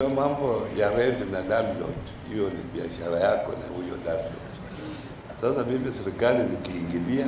Mambo ya rent na landlord, hiyo ni biashara yako na huyo landlord. Sasa mimi serikali nikiingilia,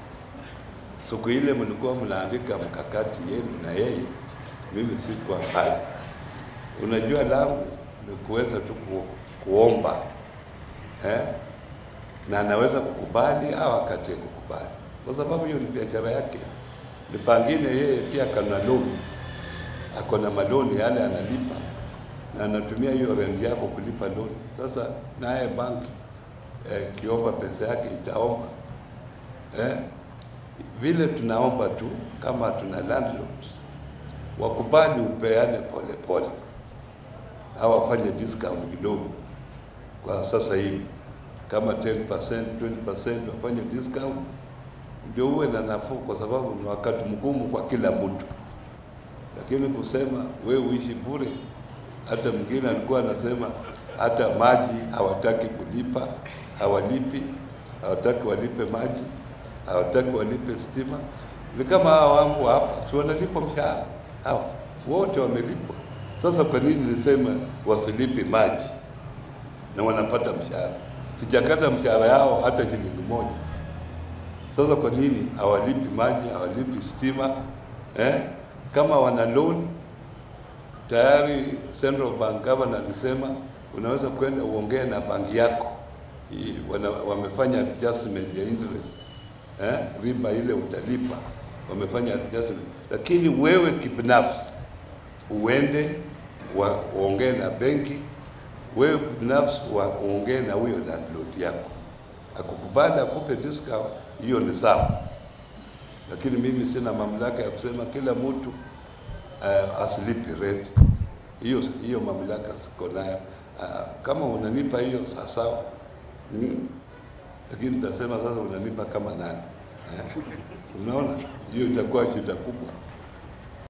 siku ile mlikuwa mnaandika mkakati yenu na yeye, mimi sikuwa pale. Unajua langu ni kuweza tu ku, kuomba eh? na anaweza kukubali au akatie kukubali, kwa sababu hiyo ni biashara yake. Ni pangine yeye pia kana loan, ako na maloni yale analipa na anatumia hiyo rent yako kulipa loan. Sasa naye banki eh, kiomba pesa yake itaomba eh? Vile tunaomba tu kama tuna landlords wakubali upeane pole pole, au wafanye discount kidogo kwa sasa hivi, kama 10%, 20% wafanye discount ndio uwe na nafuu, kwa sababu ni wakati mgumu kwa kila mtu. Lakini kusema we uishi bure, hata mwingine alikuwa anasema hata maji hawataki kulipa, hawalipi, hawataki walipe maji, hawataki walipe stima. Ni kama hawa wangu hapa, si wanalipwa mshahara hawa wote wamelipwa. Sasa kwa nini nisema wasilipi maji na wanapata mshahara? Sijakata mshahara yao hata shilingi moja. Sasa kwa nini hawalipi maji, hawalipi stima eh? Kama wana loan tayari, Central Bank Governor alisema unaweza kwenda uongee na banki yako Hii, wana, wamefanya adjustment ya interest eh? riba ile utalipa, wamefanya adjustment, lakini wewe kibinafsi uende wa, uongee na benki, wewe binafsi wa, uongee na huyo landlord yako, akukubali akupe discount, hiyo ni sawa, lakini mimi sina mamlaka ya kusema kila mtu uh, asilipi rent. Hiyo hiyo mamlaka siko nayo. Uh, kama unanipa hiyo sawa sawa, mm. Lakini nitasema sasa unanipa kama nani eh? Unaona, hiyo itakuwa shida kubwa.